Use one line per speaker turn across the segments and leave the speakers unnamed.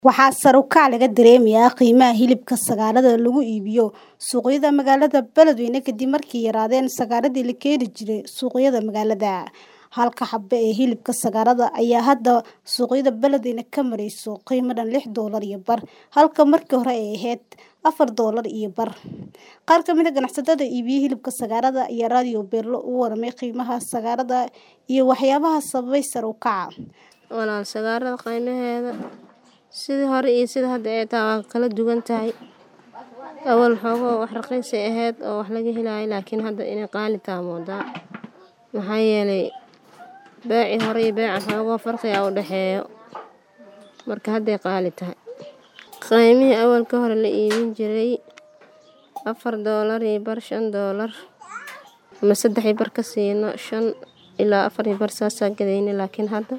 Waxaa sare u kac laga dareemayaa qiimaha hilibka sagaalada lagu iibiyo suuqyada magaalada Beledweyne kadib markii yaraadeen sagaaladii la keeni jiray suuqyada magaalada. Halka xabbo ee hilibka sagaalada ayaa hadda suuqyada Beledweyne ka marayso qiimo dhan lix doolar iyo bar, halka markii hore ay ahayd afar doolar iyo bar. Qaar ka mid ah ganacsatada iibiya hilibka sagaalada ayaa Radio Beelo uga warramay qiimaha sagaalada iyo waxyaabaha sababay sare u kaca.
Walaal sagaalada qiimaheeda sidii hore iyo sida hadda ay tahay waa kala duwan tahay. Awal xoogoo wax raqiis ay ahayd oo wax laga helayo laakiin hadda inay qaali tahay moodaa. Maxaa yeelay beeci hore iyo beecan xoogoo farqi ah u dhexeeyo. Marka hadday qaali tahay. Qiimihii awalka hore la iibin jiray afar doolar iyo bar shan doolar ama saddex iyo bar ka siino shan ilaa afar iyo bar saasaa gadayna laakiin hadda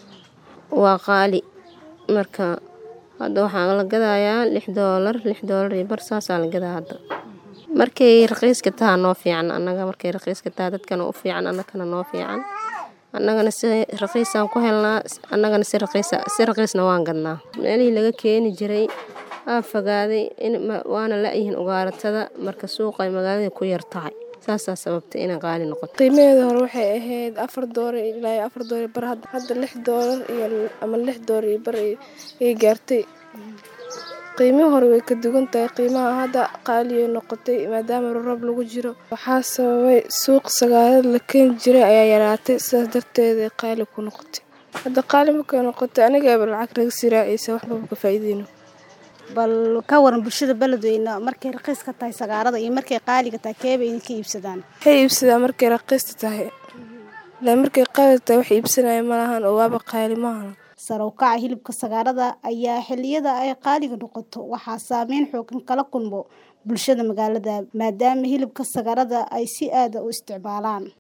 waa qaali. Marka hadda waxaa la gadayaa lix doolar lix doolar iyo bar saasaa la gadaa hadda. Markay raqiiska tahay noo fiican annaga markay raqiiska tahay dadkana u fiican annagana noo fiican. Annagana si raqiisaan ku helnaa annagana si raqiisa si raqiisna waan gadnaa. Meelihii laga keeni jiray aa fogaaday in waana la yihiin ugaaratada marka suuqa ay magaalada ku yar tahay. Saasaa sababtay inay qaali noqoto.
Qiimaheeda hore waxay ahayd afar doolar ilaa iyo afar doolar bar hadda lix doolar iyo ama lix doolar iyo bar ay gaartay. Qiimihii hore way ka duwan tahay qiimaha hadda qaali ay noqotay maadaama roob lagu jiro. Waxaa sababay suuq sagaalada la keeni jiray ayaa yaraatay sidaas darteed ay qaali ku noqotay. Hadda qaali markay noqotay aniga lacag naga sii raacaysa waxba ka faa'iideyno.
Bal ka waran bulshada Beledweyne markay raqiiska tahay sagaalada iyo markay qaaliga tahay keebay idinka iibsadaan.
Waxay iibsadaan markay raqiista tahay. Ilaa markay qaali tahay wax iibsanaya ma lahan oo waaba qaali maahan.
Sare u kaca hilibka sagaalada ayaa xilliyada ay qaaliga noqoto waxaa saameyn xooggan kala kulmo bulshada magaalada maadaama hilibka sagaalada ay si aad ah u isticmaalaan.